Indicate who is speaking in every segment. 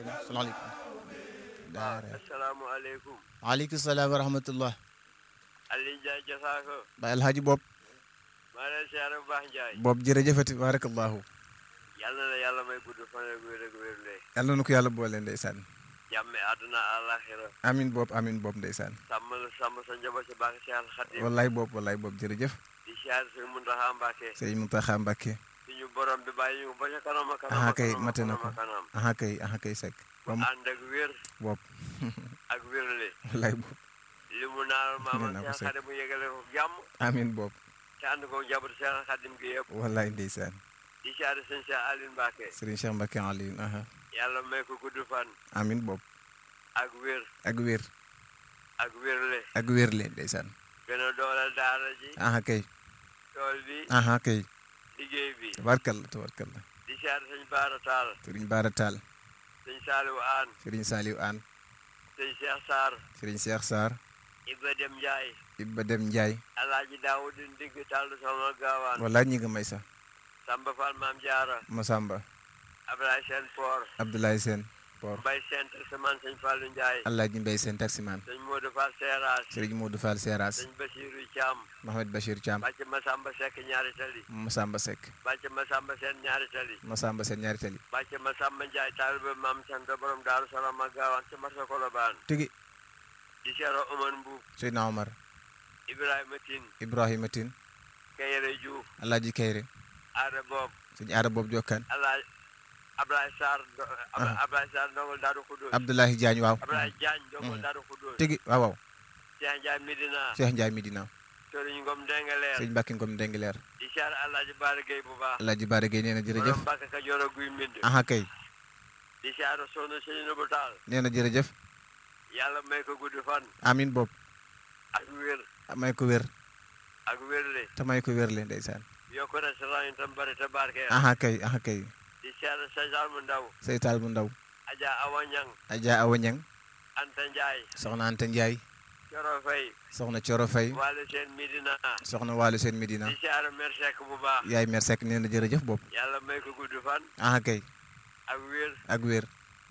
Speaker 1: salaamaaleykum. daara
Speaker 2: asalaamaaleykum.
Speaker 1: waaleykum salaam wa rahmatullah.
Speaker 2: Aliou Ndiaye Jasaako.
Speaker 1: Baay Alhaji Bob.
Speaker 2: maa ngi lay siyaare bu baax Ndiaye.
Speaker 1: Bob jërëjëfati barakallahu.
Speaker 2: yàlla na yàlla may gudd fan ak wér ak wér lee.
Speaker 1: yàlla na ko yàlla boole ndeysaan.
Speaker 2: jàmme àdduna àllaaxira.
Speaker 1: amin Bob amin Bob ndeysaan.
Speaker 2: sàmm la sàmm sa njaboot si baax si Xadim.
Speaker 1: wallaay Bob wallaay Bob jërëjëf.
Speaker 2: di siyaare suñu Muntaxa Mbàkke.
Speaker 1: sëriñ Muntaxa Mbàkke.
Speaker 2: suñu borom bi bàyyi ñu ba ca kanam a kanam.
Speaker 1: aha
Speaker 2: a
Speaker 1: kay
Speaker 2: kanam a
Speaker 1: mate na
Speaker 2: kanam
Speaker 1: ko
Speaker 2: a kanam.
Speaker 1: aha kay aha kay sekk. Bob
Speaker 2: ànd ak wér
Speaker 1: Bob
Speaker 2: ak wérle.
Speaker 1: wallaay Bob
Speaker 2: li mu naan maama
Speaker 1: Nee naa ko
Speaker 2: Cheikh
Speaker 1: Seck.
Speaker 2: Xadim mu yegale ko jàmm.
Speaker 1: amin Bob
Speaker 2: te ànd ko njaboot Cheikh Xadim gi yëpp.
Speaker 1: wallaay ndeysaan.
Speaker 2: di siyaare sëñ Cheikh Aliou Mbàkke.
Speaker 1: sëriñ Cheikh Mbàkke Aliou aha
Speaker 2: yàlla may ko gudd fan.
Speaker 1: amin Bob
Speaker 2: ak wér
Speaker 1: ak wér
Speaker 2: ak wérle.
Speaker 1: ak wér leen ndeysaan.
Speaker 2: gën a dooleel daara ji.
Speaker 1: aha kay
Speaker 2: tool bi.
Speaker 1: aha kay
Speaker 2: liggéey bi.
Speaker 1: tabarkalla tabarkalla.
Speaker 2: di siyaare sëñ Baara Taal.
Speaker 1: sëriñ Baara Taal
Speaker 2: sëñ Saaliw Aan.
Speaker 1: sëriñ Saliou Aan
Speaker 2: sëñ Cheikh Sarr.
Speaker 1: sëriñ Cheikh Sarr
Speaker 2: Ibra Dem Ndiaye.
Speaker 1: Ibba Dem Ndiaye
Speaker 2: Alaaji Daawudu Ndigg Tall sama gaawaan.
Speaker 1: wallaay ñi nga may sax
Speaker 2: Samba Fall Maam Jaara.
Speaker 1: Masamba
Speaker 2: Ablaye Sène Por.
Speaker 1: Abdoulaye Sène Por
Speaker 2: Mbay Sène Taximan sëñ Fallu Ndiaye.
Speaker 1: Alaaji Mbay Sène taximan
Speaker 2: sëñ Modou Fall Seeraas.
Speaker 1: sëriñ Modou Fall Seras
Speaker 2: sëñ Basiiru Caam.
Speaker 1: Mohamed Bachir Thiam
Speaker 2: bàcc Masamba Seck ñaari tali.
Speaker 1: Masamba Seck
Speaker 2: bàcc Masamba Seen ñaari tali.
Speaker 1: Masamba Sène ñaari tali
Speaker 2: bàcc Masamba Ndiaye taalibe Maam Santa borom Daaru Salaam ak gaawaan ci marsa Kolobaan.
Speaker 1: tigi
Speaker 2: di seero Omar Mbuub.
Speaker 1: Seydina Omar
Speaker 2: Ibrahima Tine.
Speaker 1: Ibrahima Tine
Speaker 2: Kayere Diouf.
Speaker 1: Alaaji Kayre
Speaker 2: Aada Boob.
Speaker 1: sëñ Aada Boobu Jokkaan
Speaker 2: Alaaj Ablaye Sarr do- Ab-
Speaker 1: Aha.
Speaker 2: Ablaye Sarr ndongol Daaru Xudóos
Speaker 1: Abdoulaye Diagne waaw
Speaker 2: Ablaye Diagne ndongol
Speaker 1: Mhm.
Speaker 2: Daaru Xudóos
Speaker 1: tigi waaw waaw
Speaker 2: Cheikh Ndiaye Medina
Speaker 1: Cheikh Ndiaye Medina
Speaker 2: Sëriñ Ngom Dengaleer
Speaker 1: sëñ Mbàkke Ngom Ndengileer
Speaker 2: di siyaare Alaaji Baara Gueye bu baax
Speaker 1: Alaaji Baara Gueye nee na jërëjëf
Speaker 2: borom Mbàkke Kajoor ak Guy Mbind
Speaker 1: aha kay
Speaker 2: di siyaare Soxna Seynabou Taal
Speaker 1: nee na jërëjëf
Speaker 2: yàlla may ko gudd fan
Speaker 1: amin Bob
Speaker 2: ak wér
Speaker 1: may ko wér
Speaker 2: ak wérle
Speaker 1: te may ko wér leen ndeysaan
Speaker 2: yokk restaurant yi tam bari te barkeel
Speaker 1: aha kay aha kay
Speaker 2: di siyaare Sajar mu ndaw
Speaker 1: seytaal bu ndaw
Speaker 2: Adja Awa Ñang
Speaker 1: Adja Awa Ñang
Speaker 2: Anta Ndiaye
Speaker 1: soxna Anta Ndiaye
Speaker 2: Coro Fay
Speaker 1: soxna Coro Fay
Speaker 2: Walu Seen Medina
Speaker 1: soxna Waalu Seen Medina
Speaker 2: di siyaare Mer Seck bu baax
Speaker 1: yaay mer sekk nee na jërëjëf Bob
Speaker 2: yàlla may ko gudd fan
Speaker 1: aha kay
Speaker 2: ak wér
Speaker 1: ak wér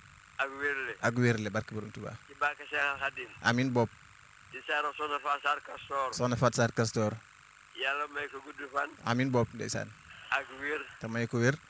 Speaker 2: ak wérle
Speaker 1: ak wér le barke borom Tuubaa
Speaker 2: ci barke Cheikh Khadim
Speaker 1: amin Bob
Speaker 2: di siyaare Soxna Fassar Castor
Speaker 1: soxna Fat Sarr Castor
Speaker 2: yàlla may ko gudd fan
Speaker 1: amin Bob ndeysaan
Speaker 2: ak wér
Speaker 1: te may ko wér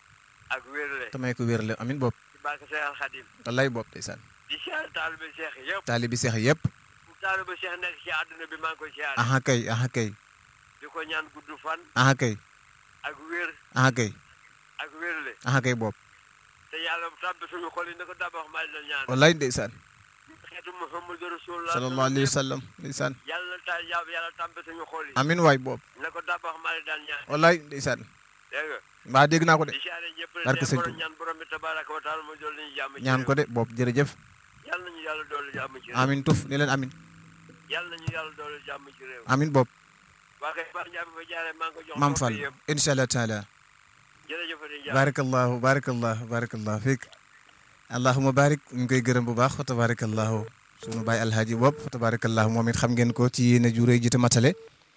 Speaker 2: ak wérle
Speaker 1: te may ko wér le amin Bob
Speaker 2: ci barke Cheikh Khadim
Speaker 1: wallaay Bob ndeysaan
Speaker 2: di siyaare taalibe Cheikh yëpp
Speaker 1: taalibi seex yëpp
Speaker 2: fu taalibe Cheikh nekk ci àdduna bi maa ngi koy siyaare
Speaker 1: aha kay aha kay
Speaker 2: di ko ñaan gudd fan
Speaker 1: aha kay
Speaker 2: ak wér
Speaker 1: aha kay
Speaker 2: ak wérle
Speaker 1: aha kay Bob
Speaker 2: te yàlla tàbbi suñu xol yi ne ko dabax maa na ñaan
Speaker 1: wallaay ndeysaan
Speaker 2: xeetu Muhammadu Rasulullah
Speaker 1: sallallahu alayhi wa sallam ndeysaan
Speaker 2: yàlla ta yàlla tàbbi suñu xol yi
Speaker 1: amin waay Bob
Speaker 2: ne ko dabax maa daan ñaan
Speaker 1: wallaay ndeysaan
Speaker 2: dégg nga
Speaker 1: mbaa dégg naa ko de
Speaker 2: di siyaare ñëpp
Speaker 1: Barke
Speaker 2: de
Speaker 1: Sëñ
Speaker 2: borom
Speaker 1: Tuubaa.
Speaker 2: ñaan borom bi tabaraka wa taala mu dool ñu jàmm ci
Speaker 1: ñaan ko
Speaker 2: réew
Speaker 1: de Bob jërëjëf
Speaker 2: yàlla nañu yàlla doolu jàmm ci réew
Speaker 1: amin tuf ne leen amin
Speaker 2: yàlla nañu yàlla doolu jàmm ci réew
Speaker 1: amin Bob
Speaker 2: waa kay Ba Ndiaye fa jaaree maa ngi ko jox
Speaker 1: maam
Speaker 2: mbokk
Speaker 1: Fall
Speaker 2: yi yëpp
Speaker 1: incha allah taala
Speaker 2: jërëjëf di Ndiaye
Speaker 1: barakallahu barakallahu barakallahu fiik allahuma barik ñu ngi koy gërëm bu baax fa tabarakallahu sunu baay alhaaji bopp fa tabarakallahu moom it xam ngeen ko ci yéene ju réy ji te matale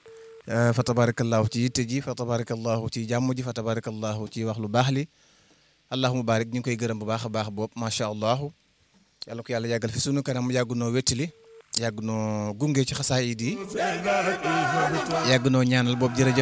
Speaker 1: fa tabarakallahu ci yitte ji fa tabarakallahu ci jàmm ji fa tabarakallahu ci wax lu baax li allahuma barik ñu ngi koy gërëm bu baax a baax bopp macha allahu yàlla ko yàlla yàggal fi sunu kanam yàgg noo wettili yàgg noo gunge ci xasaayid yi yàgg noo ñaanal boobu jërëjëf